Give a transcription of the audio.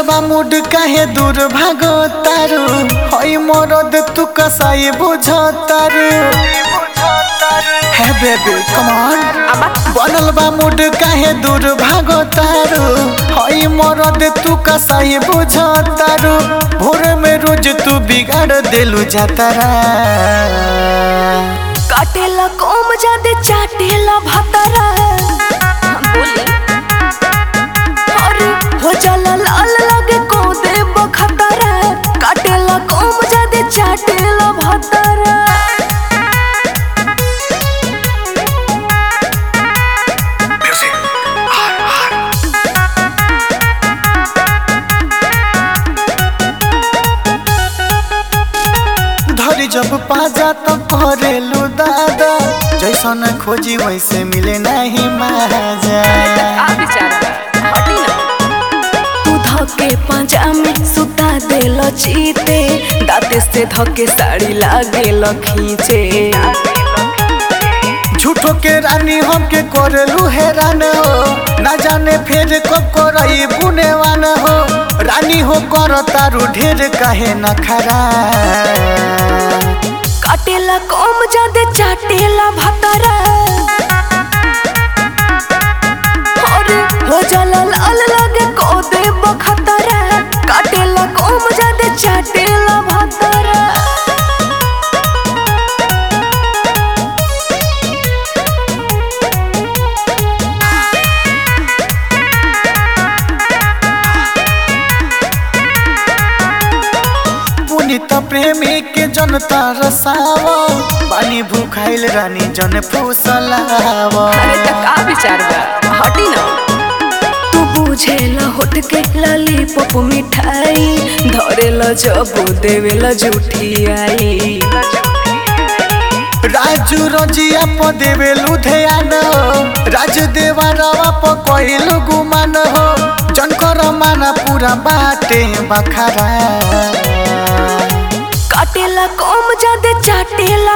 बा मूड काहे दूर भागो तारू हई मरद तू कसाई बुझो तारू हे बेबी कम ऑन बनल बा मूड काहे दूर भागो तारू हई मरद तू कसाई बुझो तारू भोर में रोज तू बिगाड़ देलू जातारा काटेला कोम जादे चाटेला भतरा बोली अरे हो जाला लाल लगे को दे बखतरा काटेला कोम जादे चाटेला भतरा धरी जब पाजा तो करेलू दादा जैसन खोजी वैसे मिले नहीं माजा तू धके पंजा में सुता देल चीते दाते से धके साड़ी लागेल खींचे झूठो के रानी हमके करेलू हैरान हो ना जाने फिर कब करई बुनेवान हो रानी हो कर तारू ढेर कहे न खरा काटेला कोम जादे चाटेला भतरा अरे हो जाला लाल लगे को दे बखतरा काटेला कोम जादे चाटेला भतरा पुनित प्रेमी के जनता रसावा पानी भूखाइल रानी जन फूसलावा अरे त का विचार बा हटी ना तू बुझेला होठ के लाली पप मिठाई धरेला जब देवेला झूठी आई राजू रजिया प देवे लुधियान हो राज देवा रवा प कहिलु गुमान हो जनकर माना पूरा बाटे बखरा काटेला कोम जादे चाटेला